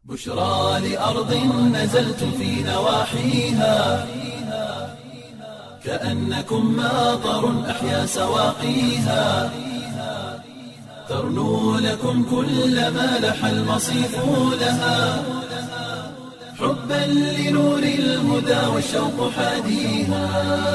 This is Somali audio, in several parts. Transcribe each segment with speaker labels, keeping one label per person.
Speaker 1: بشرى لأرض نزلتم في نواحيها كأنكم ماطر أحيا سواقيها ترنو لكم كل ما لح المصيف لها حبا لنور الهدى والشوق حاديها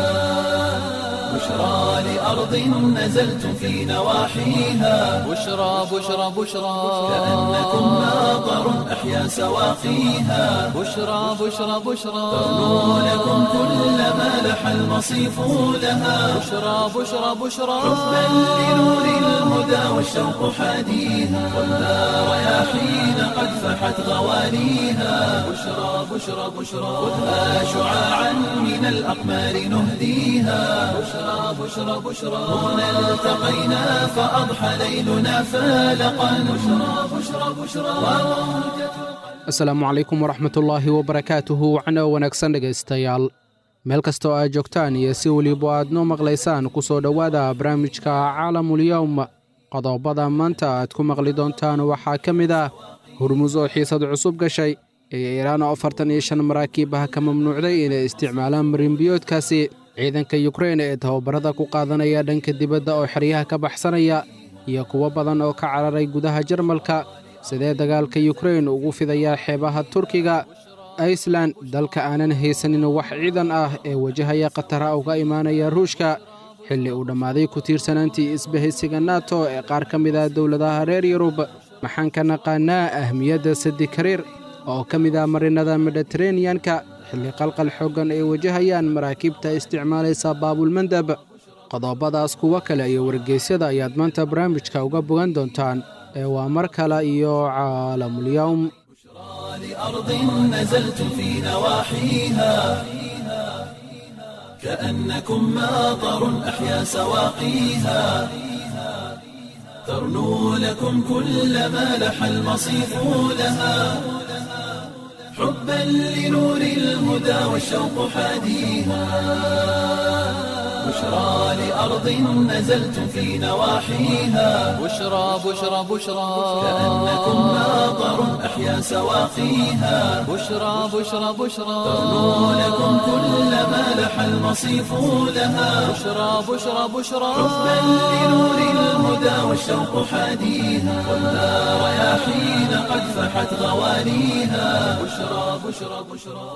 Speaker 1: بشرى لأرض نزلتم في نواحيها
Speaker 2: بشرى بشرى بشرى
Speaker 1: كأنكم ماطر أحيا سواقيها
Speaker 2: بشرى بشرى بشرى
Speaker 1: ترنو لكم كل ما لح المصيف لها
Speaker 2: بشرى بشرى بشرى
Speaker 1: حبا لنور الهدى والشوق حاديها والنار رياحين قد فحت غواليها بشرى بشرى بشرى خذها شعاعا من الأقمار نهديها بشرى بشرى بشرى هنا التقينا فأضحى ليلنا فالقا بشرى بشرى بشرى
Speaker 3: asalaamu calaykum waraxmatullaahi wabarakaatuhu wacno wanaagsan dhegaystayaal meel kasta oo aad joogtaan iyo si weliba aad noo maqlaysaan ku soo dhowaada barnaamijka caalamulyowm qodobada maanta aad ku maqli doontaan waxaa ka mid ah hurmus oo xiisad cusub gashay ee iiraan oo afartan iyo shan maraakiibaha ka mamnuucday inay isticmaalaan marinbiyoodkaasi ciidanka yukrein ee tababarada ku qaadanaya dhanka dibadda oo xeryaha ka baxsanaya iyo kuwo badan oo ka cararay gudaha jarmalka sidee dagaalka yukrein ugu fidayaa xeebaha turkiga iceland dalka aanan haysanin wax ciidan ah ee wajahaya khatara uga imaanaya ruushka xilli uu dhammaaday ku tiirsanaantii isbahaysiga nato ee qaar ka mid ah dowladaha reer yurub maxaan ka naqaanaa ahmiyadda sadi kariir oo ka mid ah marinada mediteraneyanka xilli qalqal xooggan ay wajahayaan maraakiibta isticmaalaysa baabulmandab qodobadaas kuwo kale iyo wargeysyada ayaad maanta barnaamijka uga bogan doontaan ee waa mar kale iyo caalamulyowm
Speaker 1: لأرض نزلتم في نواحيها كأنكم ماطر أحيا سواقيها ترنو لكم كل ما لح المصيف لها حبا لنور الهدى والشوق حاديها بشرى لأرض نزلتم في نواحيها
Speaker 2: بشرى بشرى بشرى
Speaker 1: كأنكم ماطر أحيا سواقيها
Speaker 2: بشرى بشرى بشرى
Speaker 1: ترنو لكم كل ما لح المصيف لها
Speaker 2: بشرى بشرى بشرى
Speaker 1: حبا لنور الهدى والشوق حاديها والنار رياحين قد فحت غواليها بشرى بشرى بشرى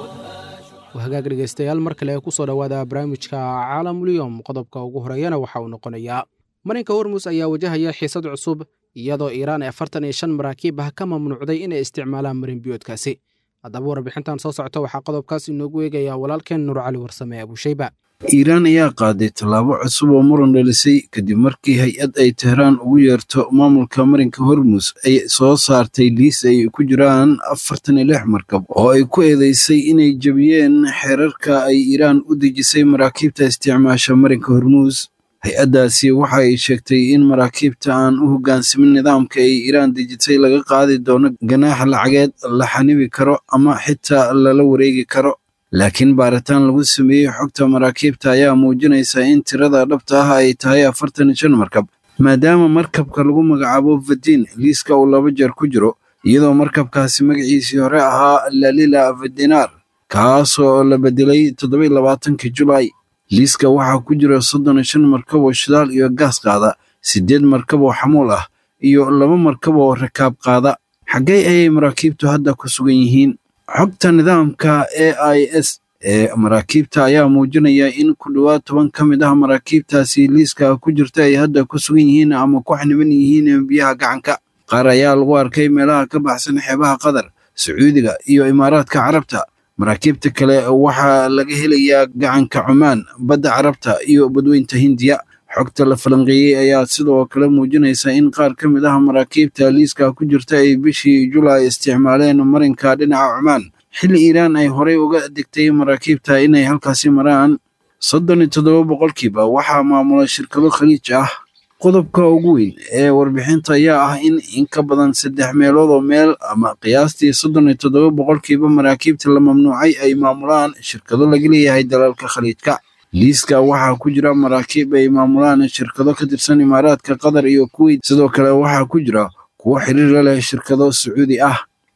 Speaker 3: hagaag dhegaystayaal mar kale ku soo dhowaada barnaamijka caalamulyowm qodobka ugu horeeyana waxa uu noqonayaa marinka hormus ayaa wajahaya xiisad cusub iyadoo iiraan ee afartan iyo shan maraakiib ah ka mamnuucday inay isticmaalaan marinbiyoodkaasi haddaba warbixintan soo socota waxaa qodobkaas inoogu eegayaa walaalkeen nuur cali warsame abuushayba
Speaker 4: iiraan ayaa qaaday tallaabo cusub oo muran dhalisay kadib markii hay-ad ay tehraan ugu yeerto maamulka marinka hormus ay soo saartay liis ay ku jiraan afartan iyo lix markab oo ay ku eedeysay inay jebiyeen xeerarka ay iiraan u dejisay maraakiibta isticmaasha marinka hormuus hay-addaasi waxa ay sheegtay in maraakiibta aan u hoggaansamin nidaamka ay iiraan dejisay laga qaadi doono ganaax lacageed la xanibi karo ama xitaa lala wareegi karo laakiin baaritaan lagu sameeyey xogta maraakiibta ayaa muujinaysa in tirada dhabta ah ay tahay afartan iyo shan markab maadaama markabka lagu magacaabo vadin liiska uu laba jeer ku jiro iyadoo markabkaasi magaciisii hore ahaa lalila vadinar kaasoo la bedelay toddoba iyo labaatankii julaay liiska waxaa ku jira soddon iyo shan markab oo shidaal iyo gaas qaada siddeed markab oo xamuul ah iyo laba markab oo rakaab qaada xaggee ayay maraakiibtu hadda ku sugan yihiin xogta nidaamka a i s ee maraakiibta ayaa muujinaya in ku dhowaad toban ka mid ah maraakiibtaasi liiska ku jirta ay hadda ku sugan yihiin ama ku xaniban yihiin biyaha gacanka qaar ayaa lagu arkay meelaha ka baxsan xeebaha qatar sacuudiga iyo imaaraadka carabta maraakiibta kale waxaa laga helayaa gacanka cumaan badda carabta iyo badweynta hindiya xogta la falanqeeyey ayaa sidoo kale muujinaysa in qaar ka mid ah maraakiibta liiska ku jirta ay bishii julaay isticmaaleen marinka dhinaca cumaan xilli iiraan ay horey uga degtay maraakiibta inay halkaasi maraan soddon iyo toddoba boqolkiiba waxaa maamula shirkado khaliij ah qodobka ugu weyn ee warbixinta ayaa ah in in ka badan saddex meelood oo meel ama qiyaastii soddon iyo toddoba boqolkiiba maraakiibta la mamnuucay ay maamulaan shirkado laga leeyahay dalalka khaliijka liiska waxaa ku jira maraakiib ay maamulaan shirkado ka tirsan imaaraadka qatar iyo kuweyt sidoo kale waxaa ku jira kuwo xiriir la leh shirkado sacuudi ah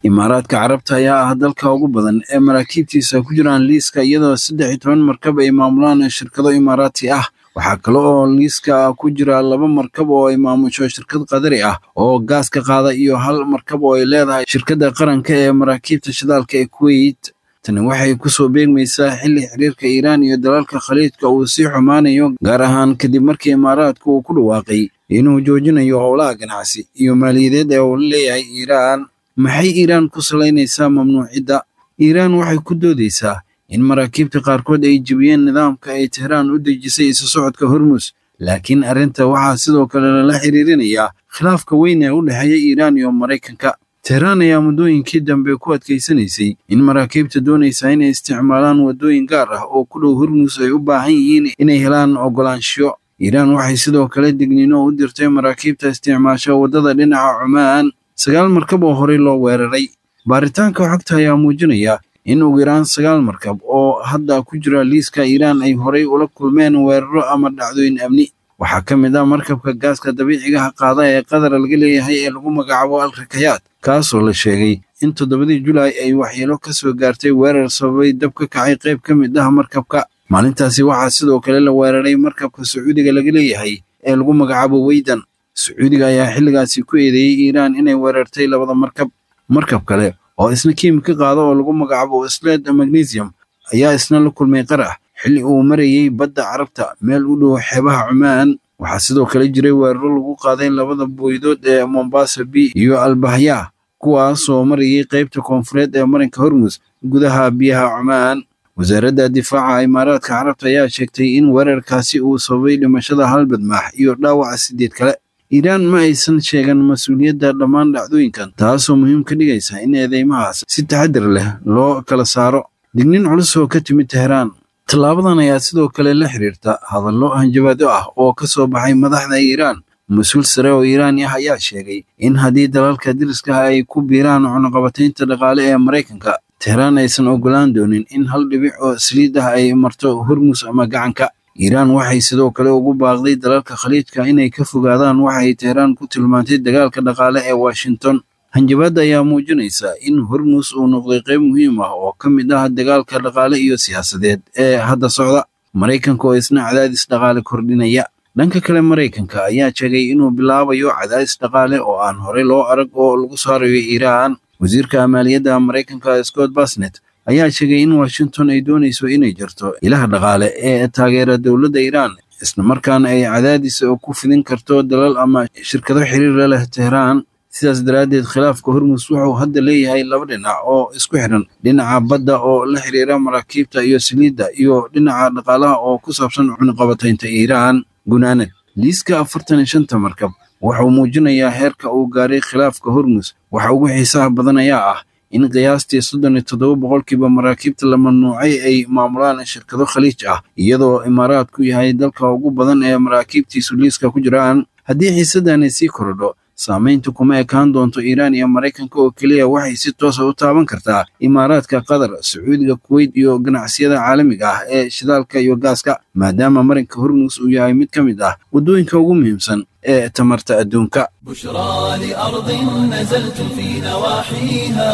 Speaker 4: imaaraadka carabta ayaa ah dalka ugu badan ee maraakiibtiisa ku jiraan liiska iyadoo saddex iyo toban markab ay maamulaan shirkado imaaraati ah waxaa kale oo liiska ku jira laba markab oo ay maamusho shirkad qadari ah oo gaaska qaada iyo hal markab oo ay leedahay shirkadda qaranka ee maraakiibta shidaalka ee kuweyt tani waxay kusoo beegmaysaa xilli xiriirka iiraan iyo dalalka khaliijka uu sii xumaanayo gaar ahaan kadib markii imaaraadku uu ku dhawaaqay inuu joojinayo howlaha ganacsi iyo maaliyadeed ee uu leeyahay iiraan maxay iiraan ku salaynaysaa mamnuucidda iiraan waxay ku doodaysaa in maraakiibta qaarkood ay jebiyeen nidaamka ay tehraan u dejisay isu socodka hormus laakiin arrinta waxaa sidoo kale lala xiriirinayaa khilaafka weyn ee u dhexeeya iiraan iyo maraykanka tehraan ayaa muddooyinkii dambe ku adkaysanaysay in maraakiibta doonaysa inay isticmaalaan waddooyin gaar ah oo ku dhow hormus ay u baahan yihiin inay helaan oggolaanshiyo iiraan waxay sidoo kale digniino u dirtay maraakiibta isticmaasha waddada dhinaca cumaan sagaal markab oo horey loo weeraray baaritaanka xogta ayaa muujinaya in ugu yaraan sagaal markab oo hadda ku jira liiska iiraan ay horey ula kulmeen weeraro ama dhacdooyin amni waxaa ka mid ah markabka gaaska dabiicigaha qaada ee qatar laga leeyahay ee lagu magacaabo al rakayaad kaasoo la sheegay in toddobadii julaay ay waxyeelo ka soo gaartay weerar sababay dab ka kacay qayb ka mid ah markabka maalintaasi waxaa sidoo kale la weeraray markabka sacuudiga laga leeyahay ee lagu magacaabo weydan sacuudiga ayaa xilligaasi ku eedeeyey iiraan inay weerartay labada markab markab kale oo isna kiimika qaada oo lagu magacaabo sled magnesium ayaa isna la kulmay qarax xilli uu marayey badda carabta meel u dhow xeebaha cumaan waxaa sidoo kale jiray weeraro lagu qaaday labada booydood ee mombasa b iyo albahya kuwaasoo marayay qaybta koonfureed ee marinka hormus gudaha biyaha cumaan wasaaradda difaaca imaaraadka carabta ayaa sheegtay in weerarkaasi uu sababay dhimashada hal badmaax iyo dhaawaca sideed kale iiraan ma aysan sheegan mas-uuliyadda dhammaan dhacdooyinkan taasoo muhiim ka dhigaysa in eedeymahaas si taxadir leh loo kala saaro dignin culus oo ka timid tehraan tallaabadan ayaa sidoo kale la xiriirta hadallo hanjabaado ah oo ka soo baxay madaxda iiraan mas-uul sare oo iiraan ah ayaa sheegay in haddii dalalka diriskaha ay ku biiraan cunaqabataynta dhaqaale ee maraykanka tehraan aysan oggolaan doonin in hal dhibic oo saliid ah ay marto hormus ama gacanka iiraan waxay sidoo kale ugu baaqday dalalka khaliijka inay ka fogaadaan waxay tehraan ku tilmaantay dagaalka dhaqaale ee washington hanjabaadda ayaa muujinaysa in hormus uu noqday qayb muhiim ah oo ka mid ah dagaalka dhaqaale iyo siyaasadeed ee hadda socda maraykanka oo isna cadaadis dhaqaale kordhinaya dhanka kale maraykanka ayaa sheegay inuu bilaabayo cadaadis dhaqaale oo aan horey loo arag oo lagu saarayo iiraan wasiirka maaliyadda maraykanka scott basnet ayaa sheegay in washington ay doonayso inay jirto ilaha dhaqaale ee taageera dowladda iiraan islamarkaana ay cadaadis ku fidin karto dalal ama shirkado xiriira leh tehraan sidaas daraaddeed khilaafka hormus wuxuu hadda leeyahay laba dhinac oo isku xidhan dhinaca badda oo la xiriira maraakiibta iyo saliidda iyo dhinaca dhaqaalaha oo ku saabsan cunqabataynta iiraan gunaanad liiska afartan iyo shanta markab wuxuu muujinayaa heerka uu gaaray khilaafka hormus waxa ugu xiisaha badan ayaa ah in qiyaastii soddon iyo toddoba boqolkiiba maraakiibta la mamnuucay ay maamulaan shirkado khaliij ah iyadoo imaaraadku yahay dalka ugu badan ee maraakiibtiisu liiska ku jiraan haddii xiisadani sii korodho saamayntu kuma ekaan doonto iiraan iyo maraykanka oo keliya waxay si toosa u taaban kartaa imaaraadka qatar sacuudiga kuweyt iyo ganacsiyada caalamiga ah ee shidaalka iyo gaaska maadaama marinka hormus uu yahay mid ka mid ah waddooyinka ugu muhiimsan ee tamarta adduunka
Speaker 1: بشرى لأرض نزلتم في نواحيها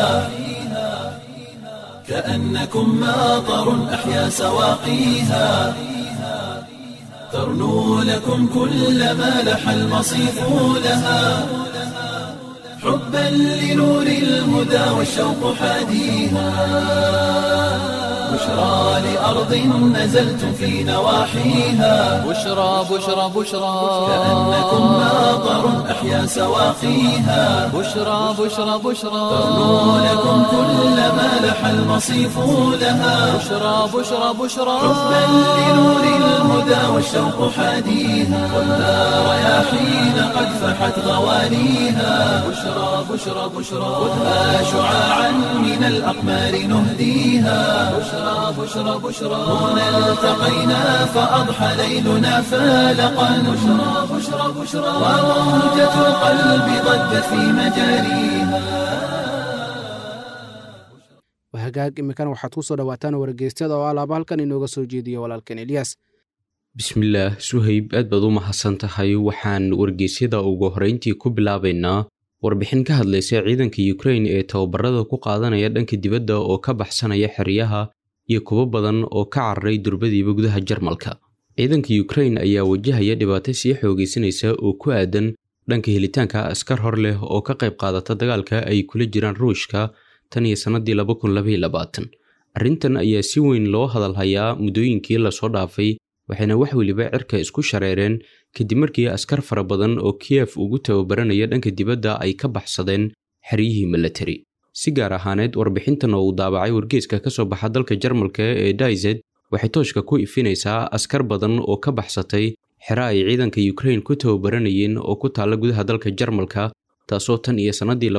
Speaker 1: كأنكم ماطر أحيا سواقيها ترنو لكم كل ما لح المصيف لها حبا لنور الهدى والشوق حاديها بشرى لأرض نزلتم في نواحيها
Speaker 2: بشرى بشرى بشرى
Speaker 1: كأنكم ماطر أحيا سواقيها
Speaker 2: بشرى بشرى بشرى
Speaker 1: ترنو لكم كل ما لح المصيف لها
Speaker 2: بشرى بشرى بشرى
Speaker 1: حبا لنور الهدى والشوق حاديها خذها رياحين قد فحت غوانيها بشرى بشرى بشرى خذها شعاعا من الأقمار نهديها بشرى بشرى بشرى هنا التقينا فأضحى ليلنا فالقا بشرى بشرى بشرى وموجة القلب ضجت في مجاريها
Speaker 3: hagaag imikan waxaad ku soo dhowaataan wargeystyada oo alaaba halkan inooga soo jeediyo walaalkan eliyas
Speaker 5: bismillaah suhayb aad baad u mahadsan tahay waxaan wargeysyada ugu horrayntii ku bilaabaynaa warbixin ka hadlaysa ciidanka ukrain ee tababarada ku qaadanaya dhanka dibadda oo ka baxsanaya xeryaha iyo kuwo badan oo ka cararay durbadiiba gudaha jarmalka ciidanka ukrain ayaa wajahaya dhibaato sii xoogaysanaysa oo ku aadan dhanka helitaanka askar hor leh oo ka qayb qaadata dagaalka ay kula jiraan ruushka tan iyo sannadii arrintan ayaa si weyn loo hadalhayaa muddooyinkii lasoo dhaafay waxayna wax weliba cirka isku shareereen kadib markii askar fara badan oo kiyef ugu tababaranaya dhanka dibadda ay ka baxsadeen xeryihii milatari si gaar ahaaneed warbixintan oo uu daabacay wargeeska ka soo baxa dalka jarmalka ee daized waxay tooshka ku ifinaysaa askar badan oo ka baxsatay xero ay ciidanka ukrain ku tababaranayeen oo ku taalla gudaha dalka jarmalka taasoo tan iyo sannadii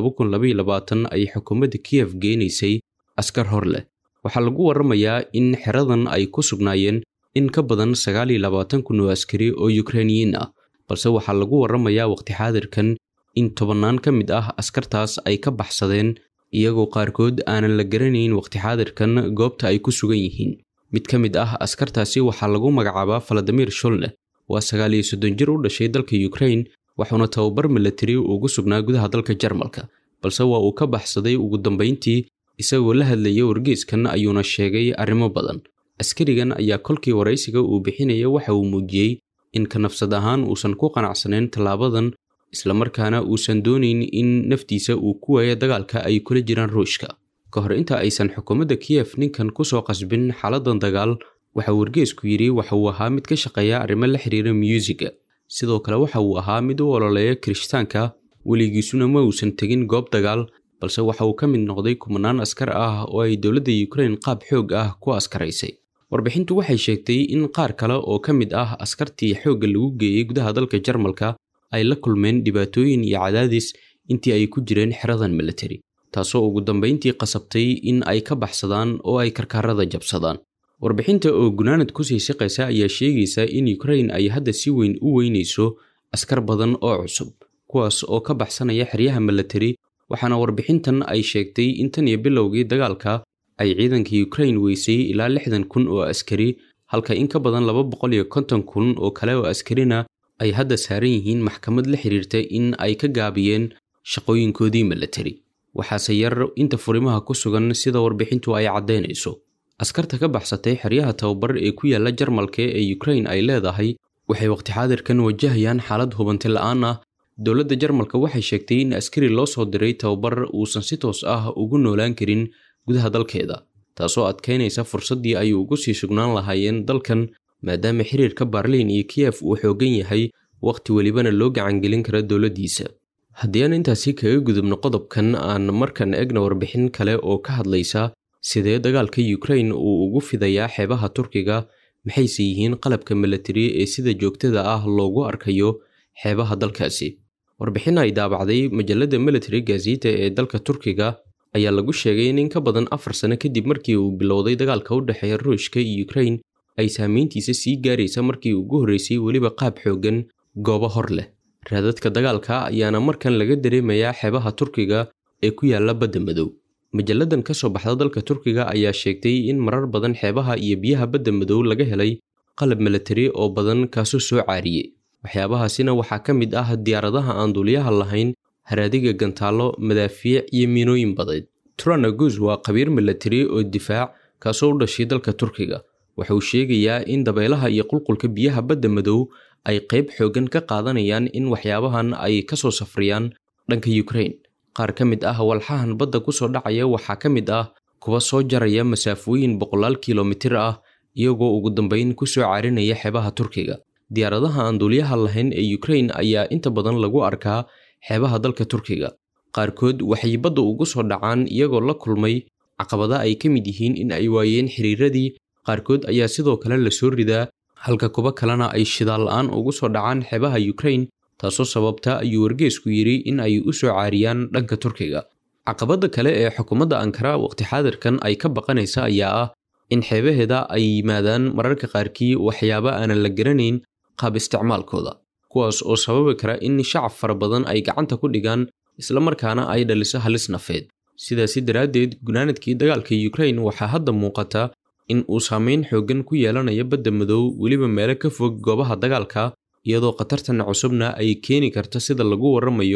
Speaker 5: ay xukuumadda kiyef geenaysay askar hor leh waxaa lagu warramayaa in xeradan ay ku sugnaayeen in ka badan sagaal iyo labaatan kun oo askari oo yukrainiyiin ah balse waxaa lagu warramayaa waqti xaadirkan in tobannaan ka mid ah askartaas ay ka baxsadeen iyagoo qaarkood aanan la garanayn waqti xaadirkan goobta ay ku sugan yihiin mid ka mid ah askartaasi waxaa lagu magacaabaa faladimir sholne waa sagaal iyo soddon jir u dhashay dalka yukrain waxuuna tababar milatari ugu sugnaa gudaha dalka jarmalka balse waa uu ka baxsaday ugu dambayntii isagoo la hadlaya wargeeskan ayuuna sheegay arrimo badan askarigan ayaa kolkii waraysiga uu bixinaya waxa uu muujiyey in ka nafsad ahaan uusan ku qanacsanayn tallaabadan islamarkaana uusan doonayn in naftiisa uu ku waayo dagaalka ay kula jiraan ruushka ka hor inta aysan xukuumadda kiyef ninkan ku soo qasbin xaaladan dagaal waxa wargeesku yidhi waxa uu ahaa mid ka shaqeeya arrimo la xiriira myuusiga sidoo kale waxa uu ahaa mid u ololeeya kirishtaanka weligiisuna ma uusan tegin goob dagaal balse waxa uu ka mid noqday kumanaan askar ah oo ay dowladda yukrain qaab xoog ah ku askaraysay warbixintu waxay sheegtay in qaar kale oo ka mid ah askartii xoogga lagu geeyey gudaha dalka jarmalka ay la kulmeen dhibaatooyin iyo cadaadis intii ay ku jireen xeradan milatari taasoo ugu dambayntii qasabtay in ay ka baxsadaan oo ay karkaarada jabsadaan warbixinta oo gunaanad kusii shaqaysa ayaa sheegaysa in yukrain ay hadda si weyn u weynayso askar badan oo cusub kuwaas oo ka baxsanaya xeryaha milatari waxaana warbixintan ay sheegtay in tan iyo bilowgii dagaalka ay ciidanka yukrain weysay ilaa lixdan kun oo askari halka in ka badan laba boqol iyo konton kun oo kale oo askarina ay hadda saaran yihiin maxkamad la xiriirta in ay ka gaabiyeen shaqooyinkoodii milatari waxaase yar inta furimaha ku sugan sida warbixintu ay caddaynayso askarta ka baxsatay xeryaha tababar ee ku yaalla jarmalka ee yukrain ay leedahay waxay waqti xaadirkan wajahayaan xaalad hubanti la'aan ah dowladda jarmalka waxay sheegtay in askari loo soo diray tababar uusan si toos ah ugu noolaan karin gudaha dalkeeda taasoo adkaynaysa fursaddii ay ugu sii sugnaan lahaayeen dalkan maadaama xiriirka baarliin iyo kiyef uu xoogan yahay wakhti welibana loo gacangelin kara dowladdiisa haddii aan intaasi kaga gudubno qodobkan aan markan egna warbixin kale oo ka hadlaysa sidee dagaalka yukrain uu ugu fidayaa xeebaha turkiga maxayse yihiin qalabka milatari ee sida joogtada ah loogu arkayo xeebaha dalkaasi warbixin ay daabacday majalladda military gazeta ee dalka turkiga ayaa lagu sheegay in in ka badan afar sano kadib markii uu bilowday dagaalka u dhexeeya ruushka iyo yukrain ay saamayntiisa sii gaaraysa markii ugu horreysay weliba qaab xooggan goobo hor leh raadadka dagaalka ayaana markan laga dareemayaa xeebaha turkiga ee ku yaalla badda madow majalladan ka soo baxda dalka turkiga ayaa sheegtay in marar badan xeebaha iyo biyaha badda madow laga helay qalab milatari oo badan kaasoo soo caariyey waxyaabahaasina waxaa ka mid ah diyaaradaha aan duuliyaha lahayn haraadiga gantaallo madaafiic iyo miinooyin badeed turanaguz waa khabiir milatari oo difaac kaasoo u dhashay dalka turkiga wuxuu sheegayaa in dabeelaha iyo qulqulka biyaha badda madow ay qayb xooggan ka qaadanayaan in waxyaabahan ay ka soo safriyaan dhanka yukrain qaar ka mid ah walxahan badda ku soo dhacaya waxaa ka mid ah kuwa soo jaraya masaafooyin boqolaal kilomitir ah iyagoo ugu dambayn ku soo caarinaya xeebaha turkiga diyaaradaha aan duuliyaha lahayn ee yukrain ayaa inta badan lagu arkaa xeebaha dalka turkiga qaarkood waxay badda ugu soo dhacaan iyagoo la kulmay caqabada ay ka mid yihiin in ay waayeen xiriiradii qaarkood ayaa sidoo kale lasoo ridaa halka kuwo kalena ay shidaal la'aan ugu soo dhacaan xeebaha yukrain taasoo sababta ayuu wargeesku yidhi in ay u soo caariyaan dhanka turkiga caqabadda kale ee xukuumadda ankara waqti xaadirkan ay ka baqanaysa ayaa ah in xeebaheeda ay yimaadaan mararka qaarkii waxyaabo aanan la garanayn qaab isticmaalkooda kuwaas oo sababi kara in shacab fara badan ay gacanta ku dhigaan islamarkaana ay dhaliso halis nafeed sidaasi daraaddeed gunaanadkii dagaalka yukrain waxaa hadda muuqata in uu saameyn xooggan ku yeelanayo badda madow weliba meelo ka fog goobaha dagaalka iyadoo khatartan cusubna ay keeni karto sida lagu warramayo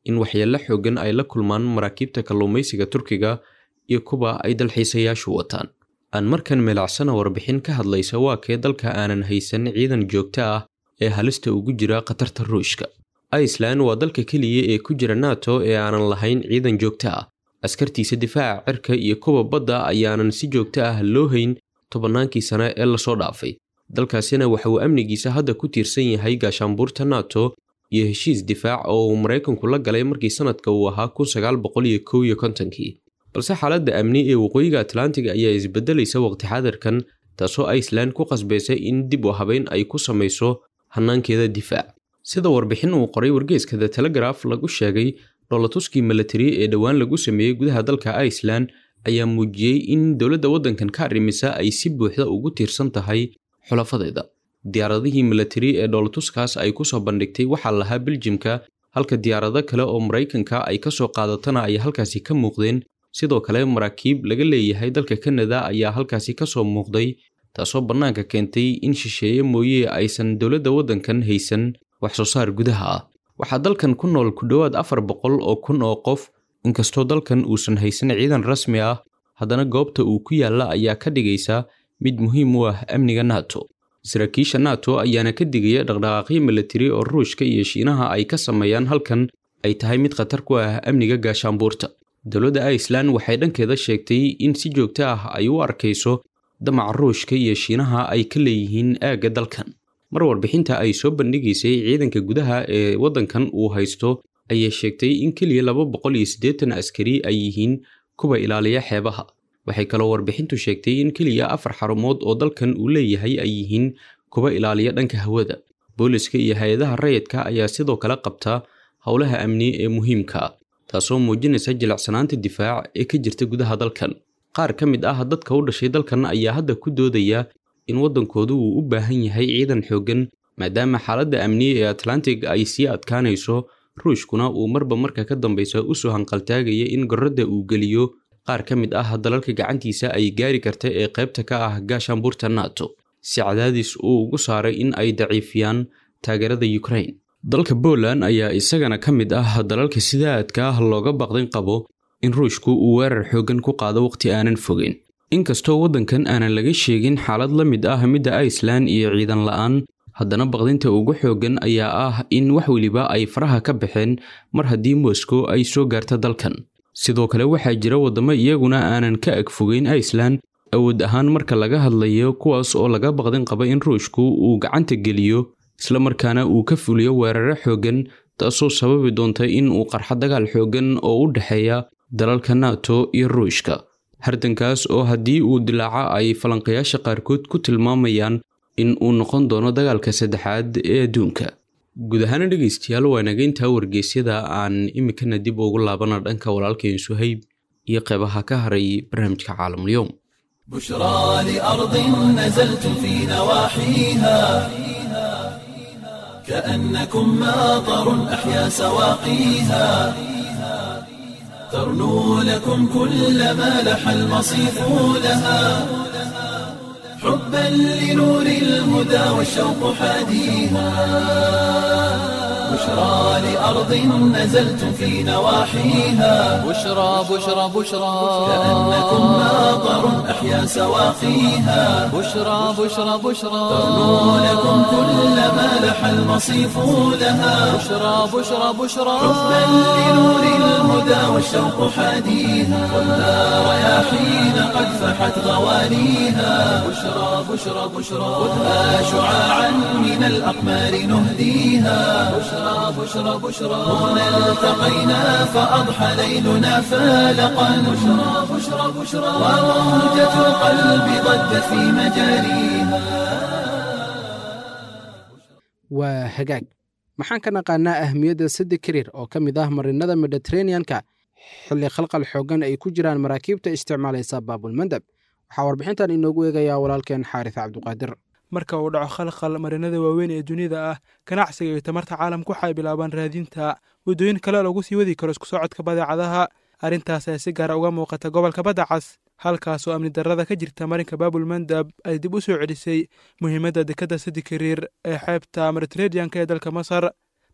Speaker 5: in waxyeello xoogan ay la kulmaan maraakiibta kalluumaysiga turkiga iyo kuwa ay dalxiisayaashu wataan aan markan milacsana warbixin ka hadlaysa waa kee dalka aanan haysan ciidan joogto ah ee halista ugu jira khatarta ruushka iceland waa dalka keliya ee ku jira nato ee aanan lahayn ciidan joogto ah askartiisa difaaca cirka iyo kuwa badda ayaanan si joogto ah loo hayn tobannaankii sane ee lasoo dhaafay dalkaasina waxa uu amnigiisa hadda ku tiirsan yahay gaashaanbuurta nato iyo heshiis difaac oo uu maraykanku la galay markii sanadka uu ahaa kun sagaal boqol iyo kow iyo kontonkii balse xaaladda amni ee waqooyiga atlantiga ayaa isbedelaysa waqti xadarkan taasoo iceland ku qasbaysa in dib u habeyn ay ku samayso hanaankeeda difaac sida warbixin uu qoray wargeeska the telegraf lagu sheegay dhoolatuskii milatari ee dhowaan lagu sameeyey gudaha dalka iceland ayaa muujiyey in dowladda waddankan ka arrimisa ay si buuxda ugu tiirsan tahay xulafadeeda diyaaradihii milatari ee dhoolatuskaas ay kusoo bandhigtay waxaa lahaa beljimka halka diyaarado kale oo maraykanka ay ka soo qaadatana ay halkaasi ka muuqdeen sidoo kale maraakiib laga leeyahay dalka kanada ayaa halkaasi ka soo muuqday taasoo bannaanka keentay in shisheeye mooye aysan dowladda waddankan haysan wax soo saar gudaha ah waxaa dalkan ku nool ku dhowaad afar boqol oo kun oo qof inkastoo dalkan uusan haysan ciidan rasmi ah haddana goobta uu ku yaalla ayaa ka dhigaysa mid muhiim u ah amniga nato saraakiisha nato ayaana ka digaya dhaqdhaqaaqyo milatari oo ruushka iyo shiinaha ay ka sameeyaan halkan ay tahay mid khatar ku ah amniga gaashaanbuurta dowladda iceland waxay dhankeeda sheegtay in si joogto ah ay u arkayso damaca ruushka iyo shiinaha ay ka leeyihiin aagga dalkan mar warbixinta ay soo bandhigaysay ciidanka gudaha ee waddankan uu haysto ayay sheegtay in keliya laba boqol iyo siddeetan askari ay yihiin kuwa ilaaliya xeebaha waxay kaloo warbixintu sheegtay in keliya afar xarumood oo dalkan uu leeyahay ay yihiin kuwa ilaaliya dhanka hawada booliska iyo hay-adaha rayidka ayaa sidoo kale qabta howlaha amni ee muhiimka ah taasoo muujinaysa jilicsanaanta difaac ee ka jirta gudaha dalkan qaar ka mid ah dadka u dhashay dalkan ayaa hadda ku doodaya in waddankoodu uu u baahan yahay ciidan xooggan maadaama xaaladda amniye ee atlantic ay sii adkaanayso ruushkuna uu marba marka ka dambaysa usoo hanqaltaagaya in gorradda uu geliyo qaar ka mid ah dalalka gacantiisa ay gaari karta ee qaybta ka ah gaashaanbuurta nato si cadaadis uu ugu saaray in ay daciifiyaan taageerada ukraine dalka poland ayaa isagana ka mid ah dalalka sida aadka ah looga baqdin qabo in ruushku uu weerar xooggan ku qaado waqti aanan fogeyn inkastoo waddankan aanan laga sheegin xaalad la mid ah midda iceland iyo ciidan la'aan haddana baqdinta ugu xooggan ayaa ah in wax weliba ay faraha ka baxeen mar haddii moscow ay soo gaarta dalkan sidoo kale waxaa jira waddamo iyaguna aanan ka ag fogeyn iceland awood ahaan marka laga hadlayo kuwaas oo laga baqdin qaba in ruushku uu gacanta geliyo islamarkaana uu ka fuliyo weeraro xooggan taasoo sababi doonta in uu qarxo dagaal xooggan oo u dhexeeya dalalka nato iyo ruushka hardankaas oo haddii uu dilaaco ay falanqayaasha qaarkood ku tilmaamayaan in uu noqon doono dagaalka saddexaad ee adduunka guud ahaana dhegaystayaal waa nageyntaa wargeysyada aan iminkana dib ugu laabana dhanka walaalkeen suhayb iyo qeybaha ka haray barnaamijka caalamulyoom
Speaker 1: بشرى لأرض نزلت في نواحيها كأنكم ماطر أحيا سواقيها ترنو لكم كل ما لح المصيف لها حبا لنور الهدى والشوق حاديها بشرى لأرض نزلت في نواحيها
Speaker 2: بشرى بشرى بشرى
Speaker 1: كأنكم ماطر أحيا سواقيها
Speaker 2: بشرى بشرى بشرى
Speaker 1: ترنو لكم كل ما لح المصيف لها
Speaker 2: بشرى بشرى بشرى
Speaker 1: حبا لنور الهدى والشوق حاديها ولا رياحين قد فحت غوانيها بشرى بشرى بشرى خذها شعاعا من الأقمار نهديها بشرى بشرى بشرى هنا التقينا فأضحى ليلنا فالقا بشرى بشرى بشرى وموجة القلب ضجت في مجاريها
Speaker 3: waa hagaag maxaan ka naqaanaa ahmiyadda sadde kariir oo ka mid ah marinada mediteraneanka xilli khalqal xooggan ay ku jiraan maraakiibta isticmaalaysa baabulmandab waxaa warbixintan inoogu eegayaa walaalkeen xaaris cabduqaadir
Speaker 6: marka uu dhaco khalkhal marinada waaweyn ee dunida ah ganacsiga iyo tamarta caalamku waxay bilaabaan raadinta waddooyin kale lagu sii wadi karo isku socodka badeecadaha arrintaas ayaa si gaara uga muuqata gobolka badda cas halkaasoo amni darrada ka jirta marinka baabulmandab ay dib u soo celisay muhiimadda dekadda sadi kariir ee xeebta mediteraneanka ee dalka masar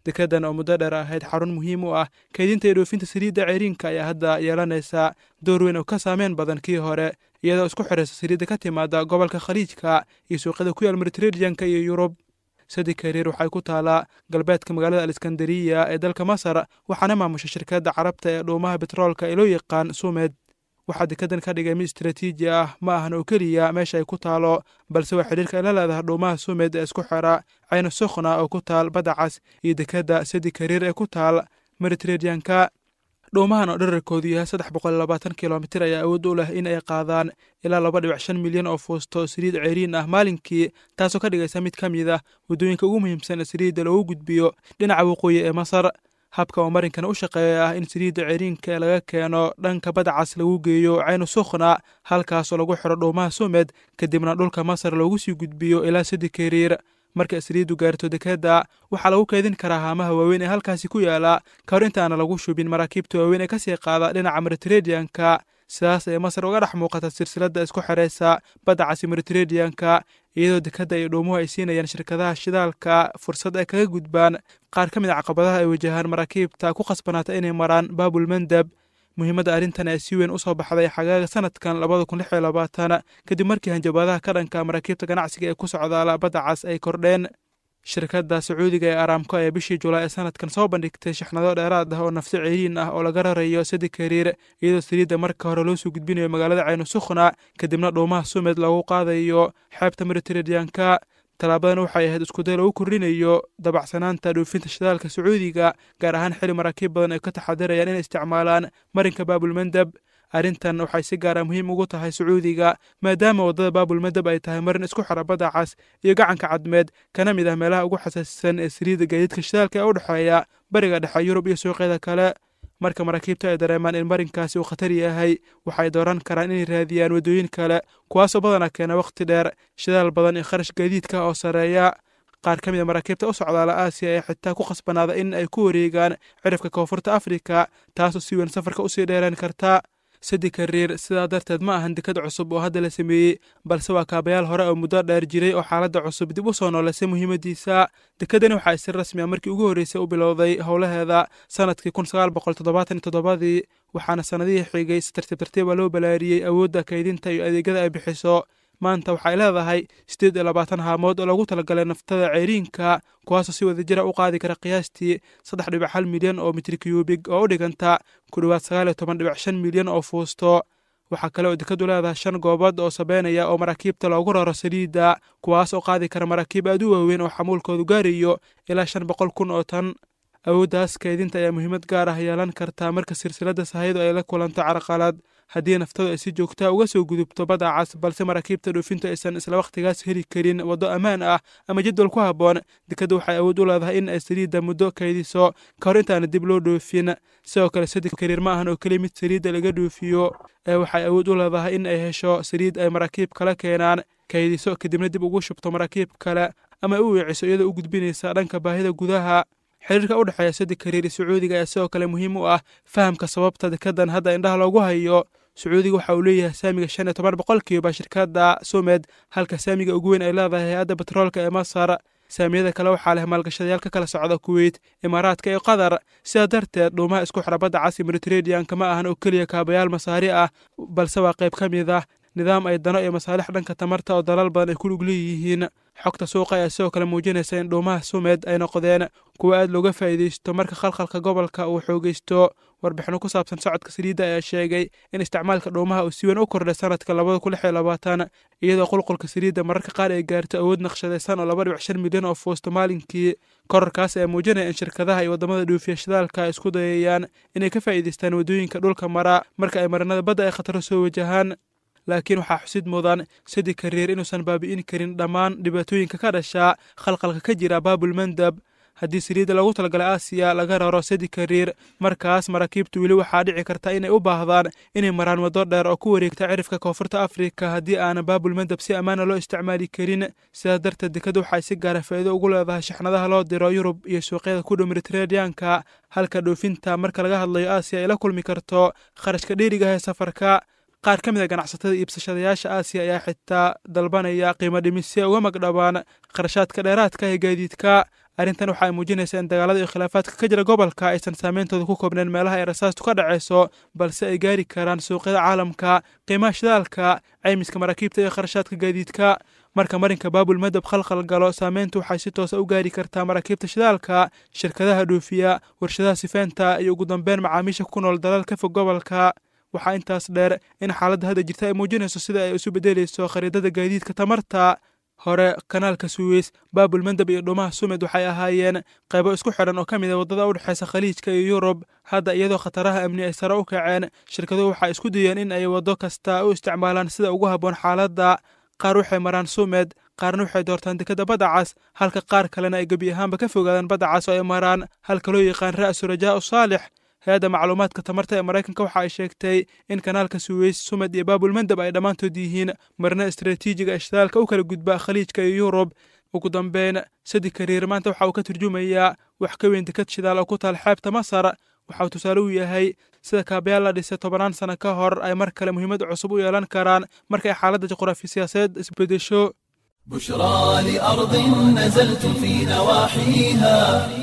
Speaker 6: dekedan oo muddo dheer ahayd xarun muhiim u ah kaydinta iyo dhoofinta saliidda ceyriinka ayaa hadda yeelanaysa door weyn oo ka saameyn badan kii hore iyadoo isku xidhaysa saliidda ka timaada gobolka khaliijka iyo suuqyada ku yaal mediterraneanka iyo yurub sadi kariir waxay ku taalaa galbeedka magaalada aleskandariya ee dalka masar waxaana maamusha shirkadda carabta ee dhuumaha betroolka ee loo yaqaan sumed waxaa dekedan ka dhigay mid istaraatiiji ah ma ahan oo keliya meesha ay ku taalo balse waa xidhiirka ay la leedahay dhuumaha sumed ee isku xidha cayna sukhna oo ku taal badda cas iyo dekedda sadi kariir ee ku taal mediterraneanka dhuumahan oo dherarkoodu yahay saddex boqol labaatan kilomitir ayaa awood u leh in ay qaadaan ilaa laba dhibic shan milyan oo fuusto saliid ceyriin ah maalinkii taasoo ka dhigaysa mid ka mid ah waddooyinka ugu muhiimsan ee saliidda loogu gudbiyo dhinaca waqooyi ee masar habka oo marinkan u shaqeeya ah in saliidda ceyriinka laga keeno dhanka badcas lagu geeyo caynu sukhna halkaasoo lagu xidho dhuumaha sumed kadibna dhulka masar loogu sii gudbiyo ilaa sadi kariir marka saliiddu gaarto dekedda waxaa lagu keydin karaa haamaha waaweyn ee halkaasi ku yaala ka hor intaana lagu shubin maraakiibta waaweyn ee kasii qaada dhinaca mediterraneanka sidaas ay masar uga dhex muuqata silsiladda isku xidhaysa badda casi mediterraneanka iyadoo dekedda iyo dhuumuhu ay siinayaan shirkadaha shidaalka fursad ay kaga gudbaan qaar ka mid a caqabadaha ay wajahaan maraakiibta ku khasbanaata inay maraan baabul mandab muhiimadda arrintan ee si weyn u soo baxday xagaaga sanadkan labada kun lix iyo labaatan kadib markii hanjabaadaha ka dhanka maraakiibta ganacsiga ee ku socdaala badda cas ay kordheen shirkadda sacuudiga ee aramko ee bishii julaay ee sanadkan soo bandhigtay shixnado dheeraad ah oo nafsi ceyriin ah oo laga rarayo sadi kariir iyadoo saliidda marka hore loo soo gudbinayo magaalada caynu sukhna kadibna dhuumaha sumed lagu qaadayo xeebta mediterraneanka tallaabadan waxay ahayd iskuday lagu kordhinayo dabacsanaanta dhoofinta shidaalka sacuudiga gaar ahaan xili maraakiib badan ay ka taxadirayaan inay isticmaalaan marinka baabulmandab arrintan waxay si gaara muhiim ugu tahay sacuudiga maadaama waddada baabulmandab ay tahay marin isku xira badda cas iyo gacanka cadmeed kana mid ah meelaha ugu xasaasisan ee saliidda gaadiidka shidaalka ee u dhexeeya bariga dhexe yurub iyo suuqyada kale marka maraakiibta ay dareemaan in marinkaasi uu khatar yahay waxay dooran karaan inay raadiyaan waddooyin kale kuwaasoo badanaa keena wakhti dheer shidaal badan iyo kharash gaadiidka oo sarreeya qaar ka mid a maraakiibta u socdaala aasiya ee xitaa ku khasbanaada in ay ku wareegaan cirifka koonfurta afrika taasoo si weyn safarka usii dheeraan karta sadi kariir sidaa darteed ma ahan dekad cusub oo hadda la sameeyey balse waa kaabayaal hore oo muddo dheer jiray oo xaaladda cusub dib u soo nooleysay muhiimaddiisa dekedani waxaa si rasmi a markii ugu horreysay u bilowday howlaheeda sanadkii kun sagaal boqol toddobaatan iyo toddobadii waxaana sannadihii xigay si tartiib tartiiba loo balaariyey awoodda kaydinta iyo adeegyada ay bixiso maanta waxay leedahay siddeed iyo labaatan haamood oo loogu talagalay naftada ceyriinka kuwaasoo si wadajira u qaadi kara qiyaastii saddex dhibic hal milyan oo mitri kyubig oo u dhiganta ku dhowaad sagaal iyo toban dhibic shan milyan oo fuusto waxaa kale oo dekadu leedahay shan goobood oo sabeynaya oo maraakiibta loogu raro saliidda kuwaas oo qaadi kara maraakiib aad u waaweyn oo xamuulkoodu gaarayo ilaa shan boqol kun oo tan awooddaas kaydinta ayaa muhiimad gaar ah yeelan kartaa marka silsiladda sahaydu ay la kulanto carqalad haddii naftadu ay si joogtaa uga soo gudubto badda cas balse maraakiibta dhoofintu aysan isla wakhtigaas heli karin waddo ammaan ah ama jadwal ku habboon dekaddu waxay awood u leedahay in ay saliidda muddo kaydiso ka hor intaana dib loo dhoofin sidoo kale sadi kariir ma ahan oo keliya mid saliidda laga dhoofiyo ee waxay awood u leedahay in ay hesho saliid ay maraakiib kala keenaan kaydiso kadibna dib ugu shubto maraakiib kale ama ay u weeciso iyadoo u gudbinaysa dhanka baahida gudaha xiriirka u dhexeeya sadi kariir iyo sacuudiga ayaa sidoo kale muhiim u ah fahamka sababta dekadan hadda indhaha loogu hayo sacuudiga waxa uu leeyahay saamiga shan iyo toban boqolkiiba shirkadda sumed halka saamiga ugu weyn ay leedahay hay-adda batroolka ee masar saamiyada kale waxaa leh maalgashadayaal ka kala socda kuweyt imaaraadka iyo qatar sidaa darteed dhuumaha isku xira badda casi mediterraneanka ma ahan oo keliya kaabayaal masaari ah balse waa qayb ka mid ah nidaam ay dano iyo masaalix dhanka tamarta oo dalal badan ay ku lug leeyihiin xogta suuqa ayaa sidoo kale muujinaysa in dhuumaha sumed ay noqdeen kuwo aad looga faa'iidaysto marka khalkhalka gobolka uu xoogaysto warbixino ku saabsan socodka saliidda ayaa sheegay in isticmaalka dhuumaha uu si weyn u kordhay sanadka labada kun lix iyo labaatan iyadoo qulqulka saliidda mararka qaar ay gaarto awood naqshadaysan oo laba dhibic shan milyan oo fuusto maalinkii korarkaas ayaa muujinaya in shirkadaha iyo waddamada dhoofiya shidaalka ay isku dayayaan inay ka faa'iidaystaan waddooyinka dhulka mara marka ay marinada badda ay khataro soo wajahaan laakiin waxaa xusid mudan sadi kariir inuusan baabi'in karin dhammaan dhibaatooyinka ka dhashaa khalqalka ka jira baabul mandab haddii saliidda loogu talagalay aasiya laga raro sadi kariir markaas maraakiibtu weli waxaa dhici karta inay u baahdaan inay maraan waddo dheer oo ku wareegta cirifka koonfurta afrika haddii aanan baabul mandab si ammaana loo isticmaali karin sidaas darteed dekadu waxay si gaara faa'iido ugu leedahay shaxnadaha loo diro yurub iyo suuqyada ku dhow mediterraneanka halka dhoofinta marka laga hadlayo aasiya ay la kulmi karto kharashka dheerigaha ee safarka qaar ka mid a ganacsatada iibsashadayaasha aasiya ayaa xitaa dalbanaya qiimo dhimis si ay uga magdhabaan kharashaadka dheeraadka ee gaadiidka arrintan waxa ay muujinaysaa in dagaalada iyo khilaafaadka ka jira gobolka aysan saameyntooda ku koobneen meelaha ay rasaastu ka dhacayso balse ay gaari karaan suuqyada caalamka qiimaha shidaalka caymiska maraakiibta iyo kharashaadka gaadiidka marka marinka baabul madab khalkhal galo saameyntu waxay si toosa u gaari kartaa maraakiibta shidaalka shirkadaha dhoofiya warshadaha sifeynta iyo ugu dambeyn macaamiisha ku nool dalal ka fog gobolka waxaa intaas dheer in xaaladda hadda jirta ay muujinayso sida ay isu beddelayso khariidada gaadiidka tamarta hore kanaalka suweys baabul mandab iyo dhuumaha sumed waxay ahaayeen qaybo isku xidhan oo ka mid a waddada u dhexaysa khaliijka iyo yurub hadda iyadoo khataraha amni ay sare u kaceen shirkaduhu waxay isku dayeen in ay waddo kasta u isticmaalaan sida ugu habboon xaaladda qaar waxay maraan sumed qaarna waxay doortaan dekadda badda cas halka qaar kalena ay gebi ahaanba ka fogaadaan badda cas oo ay maraan halka loo yaqaan ra'su rajaa u saalix hay-adda macluumaadka tamarta ee maraykanka waxa ay sheegtay in kanaalka suweys sumed iyo baabul mandab ay dhammaantood yihiin marna istaraatiijiga ishitaalka u kala gudba khaliijka iyo yurub ugu dambeyn sadi kariir maanta waxa uu ka turjumayaa wax ka weyn dekad shidaal oo ku taal xeebta masar waxa uu tusaale u yahay sida kaabayaal la dhisay tobanaan sano ka hor ay mar kale muhiimad cusub u yeelan karaan markay xaaladda juqraafi siyaasadeed isbedesho
Speaker 1: بشرى لأرض نزلت في نواحيها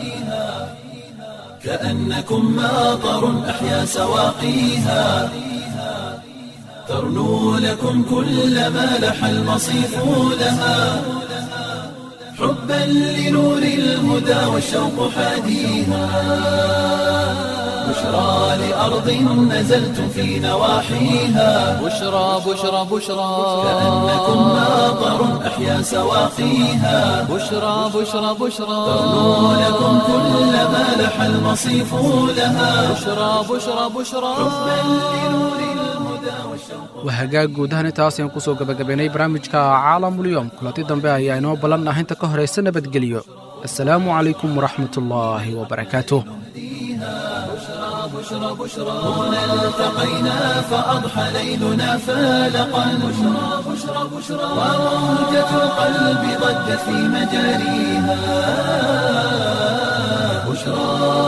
Speaker 1: كأنكم ماطر أحيا سواقيها ترنو لكم كل ما لح المصيف لها حبا لنور الهدى والشوق حاديها بشرى لأرض نزلت في نواحيها
Speaker 2: بشرى بشرى بشرى
Speaker 1: كأنكم ماطر أحيا سواقيها
Speaker 2: بشرى بشرى بشرى
Speaker 1: ترنو لكم كل ما لح المصيف لها
Speaker 2: بشرى بشرى بشرى
Speaker 3: waa hagaag guud ahaan intaas ayaan kusoo gabagabaynay barnaamijka caalamulyoom kulanti dambe ayaa inoo ballan ah inta ka horaysa nabadgelyo assalaamu calaykum waraxmatullaahi wabarakaatuh
Speaker 1: هنا التقينا فأضحى ليلنا فالقا بشرى بشرى بشرى وموجة القلب ضجت في مجاريها بشرى